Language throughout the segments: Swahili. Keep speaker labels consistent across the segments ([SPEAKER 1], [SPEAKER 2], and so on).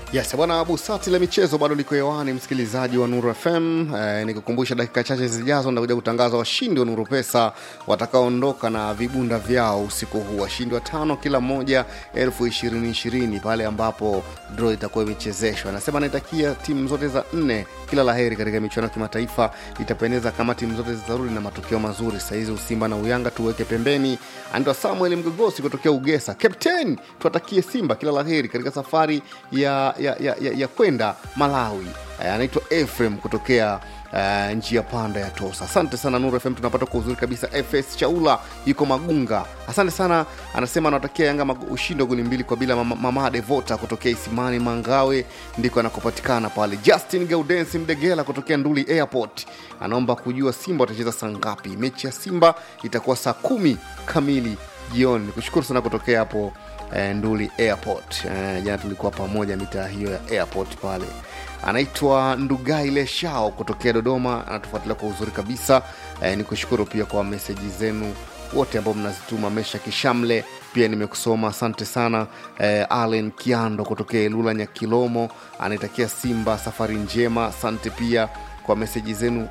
[SPEAKER 1] Yes, bwana Busati la michezo bado liko hewani, msikilizaji wa Nuru FM. Eh, nikukumbusha dakika chache zijazo ndakuja kutangaza washindi wa Nuru Pesa watakaoondoka na vibunda vyao usiku huu. Washindi watano kila mmoja elfu ishirini ishirini pale ambapo draw itakuwa imechezeshwa. Anasema naitakia timu zote za nne kila laheri katika michuano ya kimataifa. Itapendeza kama timu zote zitarudi na matokeo mazuri. Sahizi Usimba na Uyanga tuweke pembeni. Anaitwa Samuel Mgogosi kutokea Ugesa. Captain, tuwatakie Simba kila laheri katika safari ya, ya, ya, ya, ya kwenda Malawi. Eh, anaitwa Efrem kutokea uh, njia panda ya Tosa. Asante sana Nuru FM, tunapata kwa uzuri kabisa. FS Chaula yuko Magunga, asante sana. Anasema anawatakia Yanga mag- ushindi wa goli mbili kwa bila. Mama, mama Devota kutokea Isimani Mangawe ndiko anakopatikana pale. Justin Gaudensi Mdegela kutokea Nduli Airport anaomba kujua Simba watacheza saa ngapi. Mechi ya Simba itakuwa saa kumi kamili jioni. Nikushukuru sana kutokea hapo eh, Nduli Airport. Eh, jana tulikuwa pamoja mitaa hiyo ya airport pale anaitwa Ndugaile Shao kutokea Dodoma, anatufuatilia kwa uzuri kabisa. E, ni kushukuru pia kwa meseji zenu wote ambao mnazituma. Mesha Kishamle pia nimekusoma, asante sana. E, Allen Kiando kutokea Ilula Nyakilomo anaitakia Simba safari njema, asante pia kwa meseji zenu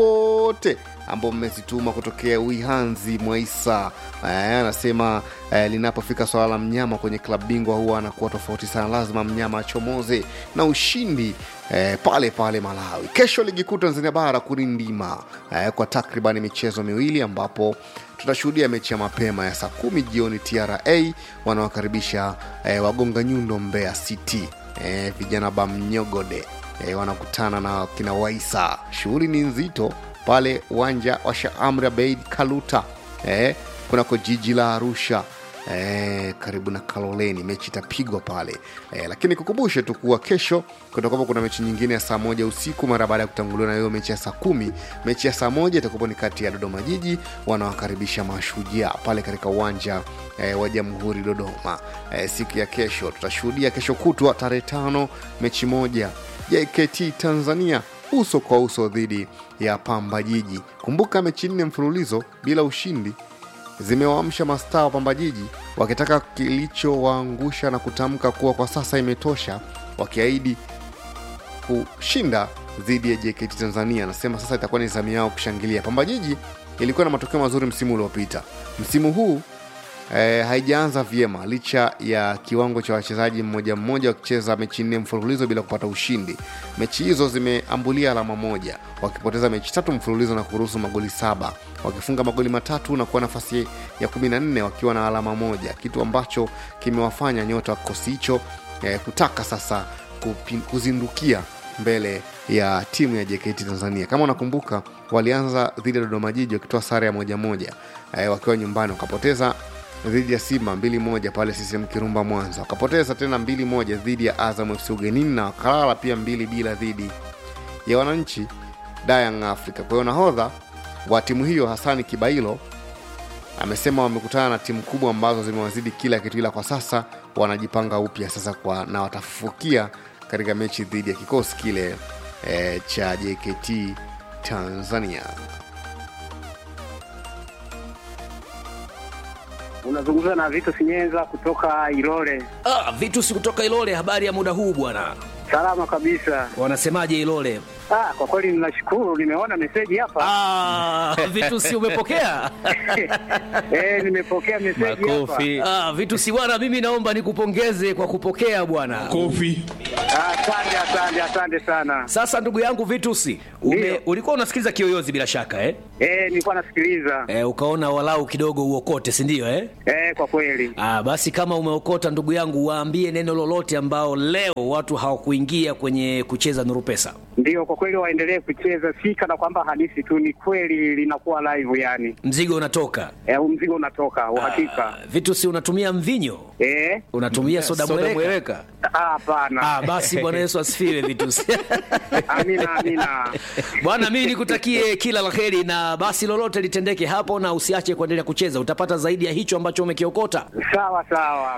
[SPEAKER 1] wote ambao mmezituma kutokea Wihanzi Mwaisa. Eh, anasema eh, linapofika swala la mnyama kwenye klabu bingwa huwa anakuwa tofauti sana, lazima mnyama achomoze na ushindi eh, pale pale Malawi. Kesho ligi kuu Tanzania bara kurindima eh, kwa takriban michezo miwili ambapo tutashuhudia mechi ya mapema ya saa kumi jioni TRA wanawakaribisha eh, wagonga nyundo Mbeya City eh, vijana bamnyogode eh, wanakutana na kina Waisa. Shughuli ni nzito pale uwanja wa Sheikh Amri Abeid Kaluta eh, kunako jiji la Arusha eh, karibu na Kaloleni. Mechi itapigwa pale eh, lakini kukumbushe tu kuwa kesho kutakuwa kuna mechi nyingine ya saa moja usiku mara baada ya kutanguliwa na hiyo mechi ya saa kumi. Mechi ya saa moja itakuwa ni kati ya Dodoma Jiji wanawakaribisha Mashujaa pale katika uwanja eh, wa Jamhuri Dodoma. Eh, siku ya kesho tutashuhudia kesho kutwa tarehe tano mechi moja JKT Tanzania uso kwa uso dhidi ya Pamba Jiji. Kumbuka mechi nne mfululizo bila ushindi zimewaamsha mastaa wa Pamba Jiji wakitaka kilichowaangusha na kutamka kuwa kwa sasa imetosha, wakiahidi kushinda dhidi ya JKT Tanzania. Anasema sasa itakuwa ni zamu yao kushangilia. Pamba Jiji ilikuwa na matokeo mazuri msimu uliopita. Msimu huu e, haijaanza vyema licha ya kiwango cha wachezaji mmoja mmoja wakicheza mechi nne mfululizo bila kupata ushindi. Mechi hizo zimeambulia alama moja, wakipoteza mechi tatu mfululizo na kuruhusu magoli saba, wakifunga magoli matatu na kuwa nafasi ya kumi na nne wakiwa na alama moja, kitu ambacho kimewafanya nyota wa kikosi hicho e, kutaka sasa kupi, kuzindukia mbele ya timu ya JKT Tanzania. Kama unakumbuka, walianza dhidi ya Dodoma Jiji wakitoa sare ya moja moja e, wakiwa nyumbani wakapoteza dhidi ya Simba mbili moja pale CCM Kirumba Mwanza, wakapoteza tena mbili moja dhidi ya Azam FC ugenini na wakalala pia mbili bila dhidi ya wananchi Young Africa. Kwa hiyo nahodha wa timu hiyo Hasani Kibailo amesema wamekutana na timu kubwa ambazo zimewazidi kila kitu, ila kwa sasa wanajipanga upya sasa kwa, na watafufukia katika mechi dhidi ya kikosi kile e, cha JKT Tanzania.
[SPEAKER 2] Unazungumza na Vito Sinyenza kutoka Ilole.
[SPEAKER 3] Ah, vitu si kutoka Ilole. Habari ya muda huu bwana,
[SPEAKER 2] Salama kabisa.
[SPEAKER 3] wanasemaje Ilole?
[SPEAKER 2] Ah, kwa kweli ninashukuru, nimeona meseji hapa.
[SPEAKER 3] Ah, vitu si umepokea?
[SPEAKER 2] Eh, nimepokea meseji hapa.
[SPEAKER 3] Ah, vitu si bwana, mimi naomba nikupongeze kwa kupokea bwana.
[SPEAKER 4] Kofi.
[SPEAKER 2] Ah, Asante, asante, asante sana.
[SPEAKER 3] Sasa ndugu yangu Vitusi, ume,
[SPEAKER 2] Ndio.
[SPEAKER 3] ulikuwa unasikiliza Kiyoyozi bila shaka eh?
[SPEAKER 2] Eh, nilikuwa nasikiliza.
[SPEAKER 3] Eh, ukaona walau kidogo uokote, si ndio eh?
[SPEAKER 2] Eh, kwa kweli.
[SPEAKER 3] Ah, basi kama umeokota ndugu yangu, waambie neno lolote ambao leo watu hawakuingia kwenye kucheza Nuru Pesa.
[SPEAKER 2] Ndio, kwa kweli waendelee kucheza, si kana kwamba hadithi tu, ni kweli linakuwa live yani.
[SPEAKER 3] Mzigo unatoka.
[SPEAKER 2] Eh, huu mzigo unatoka uhakika.
[SPEAKER 3] Ah, Vitusi, unatumia mvinyo?
[SPEAKER 2] Eh,
[SPEAKER 3] Unatumia soda mweleka?
[SPEAKER 2] ah, hapana.
[SPEAKER 3] Ah, basi Bwana Yesu asifiwe Vitusi.
[SPEAKER 2] Amina, amina.
[SPEAKER 3] Bwana, mimi nikutakie kila la heri, na basi lolote litendeke hapo, na usiache kuendelea kucheza, utapata zaidi ya hicho ambacho umekiokota.
[SPEAKER 2] Sawa sawa.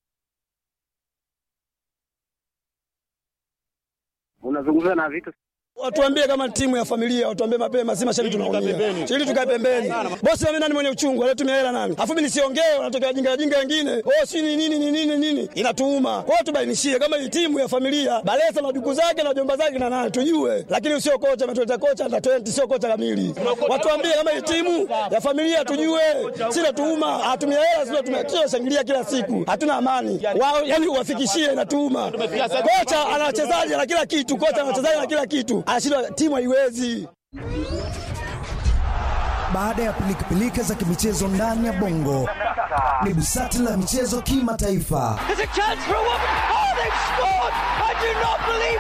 [SPEAKER 2] Unazungumza na vitu
[SPEAKER 4] Watuambie kama timu ya familia, watuambie mapema, si mashabiki tunaumia. Ili tukae pembeni. Bosi mimi nani mwenye uchungu, anatumia hela nani? Alafu mimi nisiongee, wanatokea wajinga wajinga wengine. Oh, si ni nini ni nini nini? Inatuuma. Kwa hiyo tubainishie kama hii timu ya familia, Balesa na duku zake na jomba zake na nani tujue. Lakini sio kocha ametuleta kocha na 20 sio kocha kamili. Watuambie kama hii timu ya familia tujue. Si natuuma, atumia hela sio tumia shangilia kila siku. Hatuna amani. Wao yani uwafikishie inatuuma. Kocha ana wachezaji na kila kitu, kocha ana wachezaji na kila kitu. Anashindwa timu haiwezi.
[SPEAKER 5] Baada ya pilikapilika za kimichezo ndani ya bongo, ni busati la michezo kimataifa.
[SPEAKER 6] There's a chance for a woman. Oh, they've scored! I do not believe